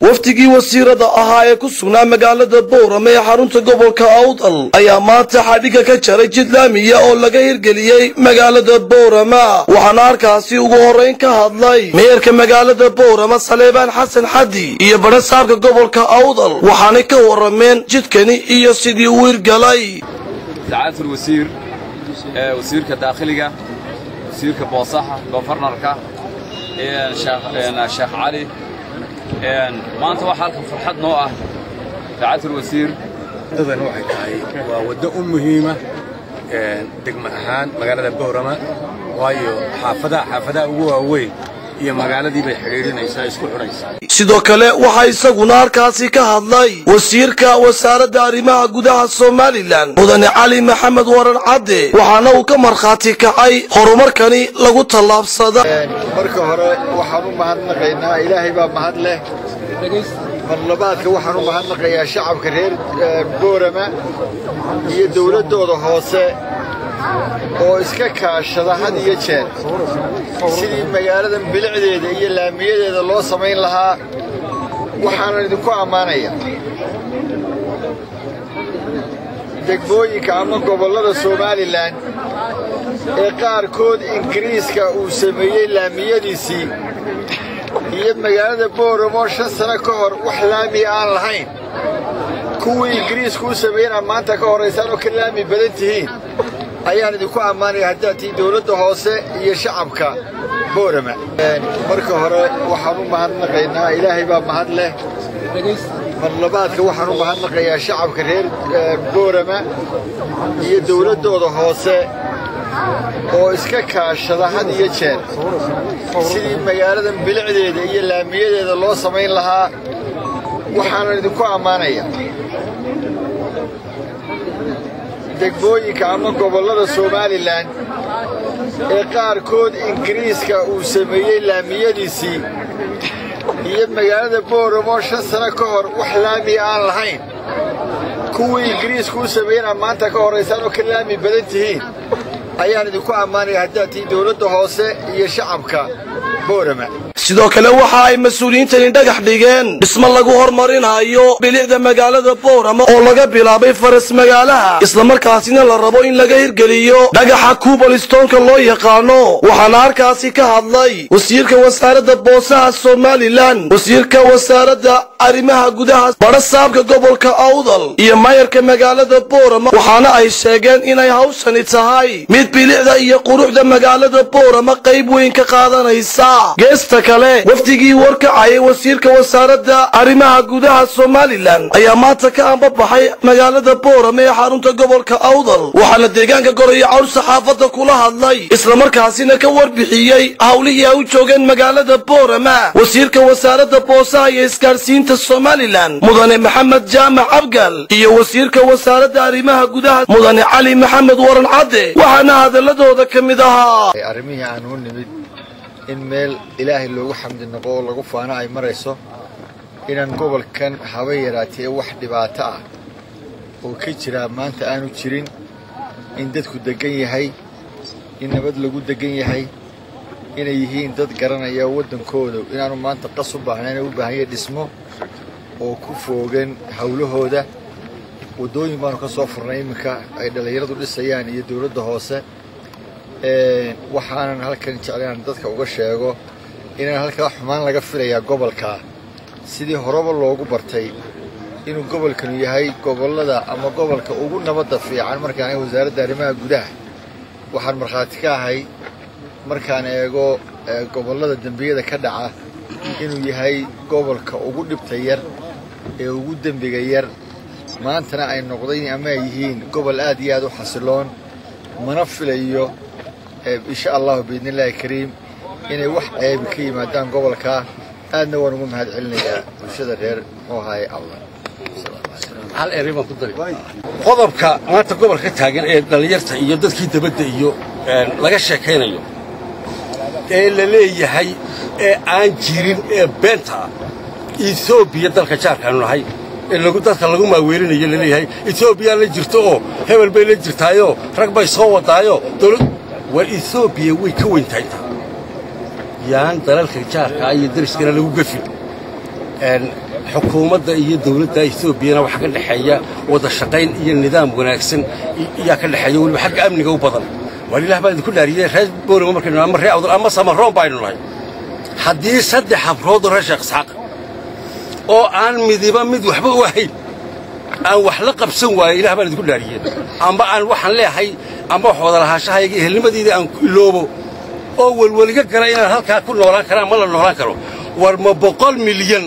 wafdigii wasiirada ahaa ee ku sugnaa magaalada boorame ee xarunta gobolka awdal ayaa maanta xadhigga ka jaray jid laamiya oo laga hirgeliyey magaalada boorama waxaana halkaasi ugu horrayn ka hadlay meerka magaalada boorama saleebaan xasan xaddi iyo badhasaabka gobolka awdal waxaanay ka warrameen jidkani iyo sidii uu hirgalay سعادة الوزير آه، وزيرka داخلiga wasiirka boosaha gofarnarka sheekh cali maanta waxaa halkan farxad noo ah سعادة الوزير waddadan waxay tahay waa waddo u muhiima degmo ahaan magaalada boorama waayo xaafadaha xaafadaha ugu waaweyn iyo magaaladii bay xidhiidhinaysaa isku xidhaysaa sidoo kale waxaa isaguna halkaasi ka hadlay wasiirka wasaaradda arrimaha gudaha somalilan mudane cali maxamed waran cadde waxaana uu ka markhaati kacay horumarkani lagu tallaabsada marka hore waxaan u mahadnaqaynaa ilaahay baa mahad leh marlabaadka waxaan u mahadnaqayaa shacabka reer boorama iyo dowladdooda hoose oo iska kaashada had iyo jeer sidii magaaladan bilicdeeda iyo laamiyadeeda loo samayn lahaa waxaanan idinku ammaanaya degmooyinka ama gobollada somalilan ee qaarkood ingiriiska uu sameeyey laamiyadiisii iyo magaalada booramo shan sano ka hor wax laamiya aan lahayn kuwii ingiriisku u sameeyena maanta ka horraysaan oo ka laami badan tihiin ayaan idinku ammaanaya haddaad tihiin dowladda hoose iyo shacabka boorama marka hore waxaan u mahadnaqaynaa ilaahay baa mahad leh marlabaadka waxaan u mahadnaqayaa shacabka reer boorama iyo dowladdooda hoose oo iska kaashada had iyo jeer sidii magaaladan bilicdeeda iyo laamiyadeeda loo samayn lahaa waxaanan idinku ammaanaya degmooyinka ama gobollada somalilan ee qaarkood ingiriiska uu sameeyey laamiyadiisii iyo magaalada booramo shan sano ka hor wax laamiya aan lahayn kuwii ingiriisku u sameeyena maanta ka horraysaan oo ka laami badan tihiin ayaan idinku ammaanaya haddaad tihiin dowladda hoose iyo shacabka boorama sidoo kale waxa ay mas-uuliyiintani dhagax dhigeen dhismo lagu hormarinayo bilicda magaalada boorama oo laga bilaabay faras magaalaha islamarkaasina la rabo in laga hirgeliyo dhagaxa kuubalistoonka loo yaqaano waxaana halkaasi ka hadlay wasiirka wasaaradda boosaha somalilan wasiirka wasaaradda arrimaha gudaha badhasaabka gobolka awdal iyo mayarka magaalada boorama waxaana ay sheegeen inay hawshani tahay mid bilicda iyo quruxda magaalada boorama qayb weyn ka qaadanaysa geesta kale wafdigii warkacayay wasiirka wasaaradda arrimaha gudaha somalilan ayaa maanta ka ambabaxay magaalada boorame ee xarunta gobolka awdal waxaana deegaanka goraya cawl saxaafadda kula hadlay islamarkaasina ka warbixiyey howlihii ay u joogeen magaalada boorama wasiirka wasaaradda boosaha iyo isgaadhsiinta somalilan mudane maxamed jaamac abgal iyo wasiirka wasaaradda arrimaha gudaha mudane cali maxamed waran cadde waxaana hadaladooda ka mid ahaa arrimihii aan u nimid in meel ilaahay loogu xamdi noqo oo lagu faano ay marayso inaan gobolkan haba yaraatee wax dhibaato ah oo ka jiraa maanta aanu jirin in dadku deggan yahay in nabad lagu deggan yahay inay yihiin dad garanaya waddankooda inaanu maanta qas u baahnayn u baahanya dhismo oo ku foogan howlahooda waddooyin baanu ka soo furnay iminka ay dhallinyaradu dhisayaan iyo dowladda hoose waxaanan halkan jeclaan dadka uga sheego inaan halkaa xumaan laga filayaa gobolka sidii horeba loogu bartay inuu gobolkanu yahay gobollada ama gobolka ugu nabadda fiican markaan wasaaradda arrimaha gudaha waxaan markhaati ka ahay markaan eego gobollada dembiyada ka dhaca inuu yahay gobolka ugu dhibta yar ee ugu dembiga yar maantana ay noqday ama ay yihiin gobol aad iyo aad u xasiloon mana filayo insha allahu biidni illaahi kariim inay wax ceebi ka yimaadaan gobolka aadna waan ugu mahad celinayaa bulshada reer muxuu ahaye allah hal eray baan ku dari qodobka maanta gobolka taagan ee dhallinyarta iyo dadkii dabadda iyo laga sheekaynayo ee la leeyahay ee aan jirin ee beenta ah etoobiya dalka jaarkaanu nahay ee lagu dadka lagu maaweelinayo la leeyahay etoobiya la jirto oo hebel bay la jirtaayoo rag bay soo wadaayo dowlad war etoobiya way ka weyn tahay taa yaan dalalka jaarkaa iyo dariskana lagu gefin xukuumadda iyo dawladda etoobiyana waxaa ka dhexeeya wada shaqayn iyo nidaam wanaagsan iyaa ka dhexeeya weliba xagga amniga u badan waar ilah baan idinku dhaariyey reer boorama markaynu ama reer awdal ama samaroon baynu nahay haddii saddex habroodoo reer sheekh isxaaq oo aan midiba mid waxba u ahayn aan wax la qabsan waayo ilah baan idinku dhaariyey amba aan waxaan leehay amba wax wada lahaashahayga ehelnimadiidii aan iloobo oo welweliga gala inaan halkaa ku noolaan karaan ma la noolaan karo war ma boqol milyan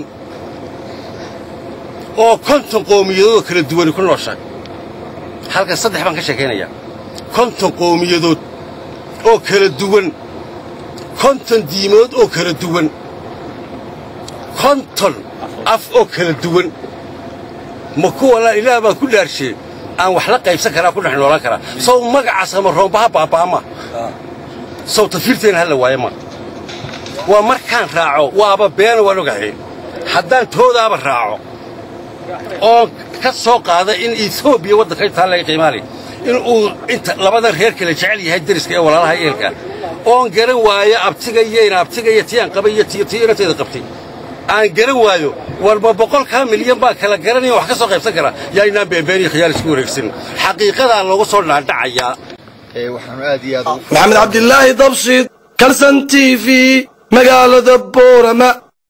oo konton qowmiyadood oo kala duwani ku nooshahay halkan saddex baan ka sheekaynayaa konton qowmiyadood oo kala duwan konton diimood oo kala duwan konton af oo kala duwan ma kuwana ilaah baan ku dhaarshee aan wax la qaybsan karaa ku dhex noolaan karaa sow magaca samaroombaha baaba'ama sow tafiirteena halla waaye ma waa markaan raaco waaba beena waan ogahay haddaan toodaaba raaco oon ka soo qaada in etoobiya waddanka intaa laga qiimaanay in uu inta labadan reer kale jecel yahay deriska ee walaalaha eelka oon garan waayo abtiga iyo ina abtiga iyo tiyaan qabay iyo tiyo tiyo inanteeda qabtay aan garan waayo war ma boqolkaa milyan baa kala garanaya wax ka soo qaybsan karaa yaa inaan beenbeen iyo khiyaar isku wareegsan xaqiiqadaa loogu soo dhaadhacayaa waxaanu aad iyo aad ugu maxamed cabdilaahi dabshid kalsan t v magaalada boorama